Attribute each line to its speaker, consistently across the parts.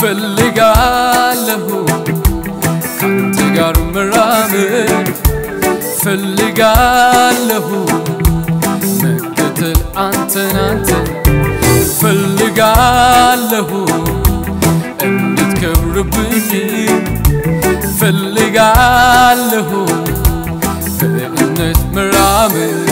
Speaker 1: ፈልጋለሁ ካንተ ጋር መራመድ ፈልጋለሁ መከተል አንተን አንተን ፈልጋለሁ እንድትከብርብኝ ፈልጋለሁ በእምነት መራመድ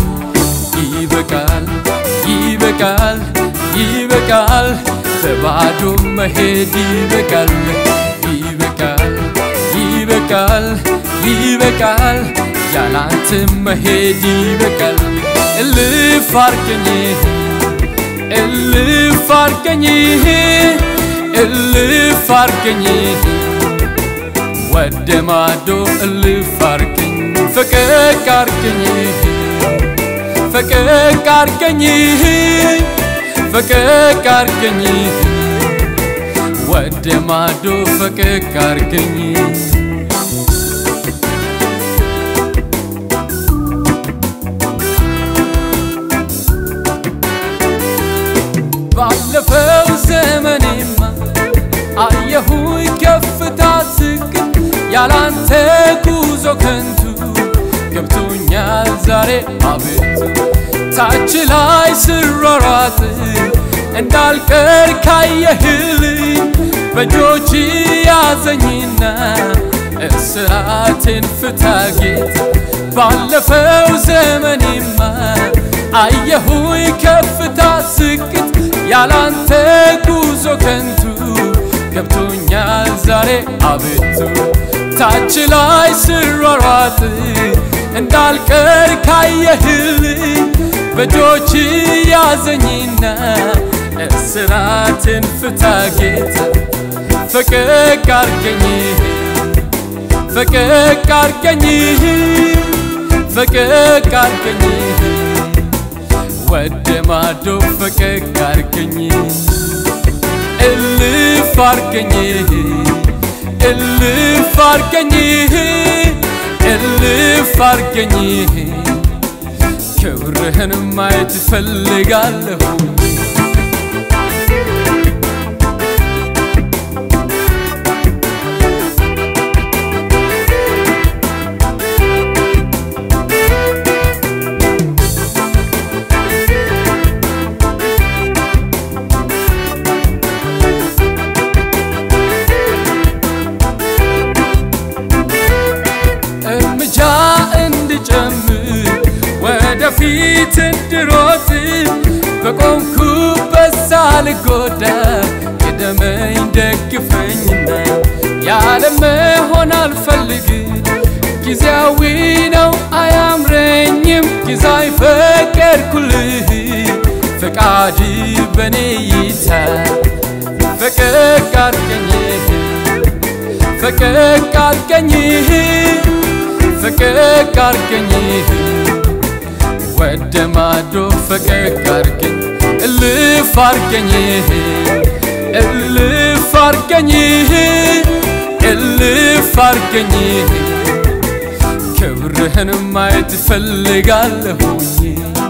Speaker 1: ይበቃል ይበቃል ይበቃል በባዶ መሄድ ይበቃል ይበቃል ይበቃል ይበቃል ያላንተ መሄድ ይበቃል እልፍ አርገኝ እልፍ አርገኝ እልፍ አርገኝ ወደ ማዶ እልፍ አርገኝ ፈቀቅ አርገኝ ፈቀቅ አርገኝ ፈቀቅ አርገኝ ወደ ማዶ ፈቀቅ አርገኝ ባለፈው ዘመኔማ አየሁኝ ከፍታ ዝቅ ያላንተ ጉዞ ከንቱ ገብቶኛል ዛሬ አቤቱ ታች ላይ ስሯሯጥ እንዳልቀር ካየህልኝ በእጆች ያዘኝና እስራቴን ፍታ ጌታ ባለፈው ዘመኔማ አየሁኝ ከፍታ ዝቅት ያላንተ ጉዞ ከንቱ ገብቶኛል ዛሬ አቤቱ ታች ላይ ስሯሯጥ እንዳልቀር ካየህልኝ በእጆች ያዘኝና እስራትን ፍታ ጌታ ፈቀቅ አርገኝ ፈቀቅ አርገኝ ፈቀቅ አርገኝ ወደ ማዶ ፈቀቅ አርገኝ እልፍ አርገኝ እልፍ አርገኝ እልፍ አርገኝ ክብርህን ማየት እፈልጋለሁ እርምጃ እንድጨምር ወደፊት እንድሮጥ በቆምኩበት ሳልጎዳ ቅደመኝ ደግፈኝና ያለ መሆን አልፈልግ ጊዜያዊ ነው አያምረኝም ጊዜ አይፈቀድኩልህ ፈቃድ በኔ ይታ ፈቀቅ አርገኝ ፈቀቅ አርገኝ ፈቀቅ አርገኝ ወደ ማዶ ፈቀቅ አርገኝ እልፍ አርገኝ እልፍ አርገኝ እልፍ አርገኝ ክብርህን ማየት እፈልጋለሁኝ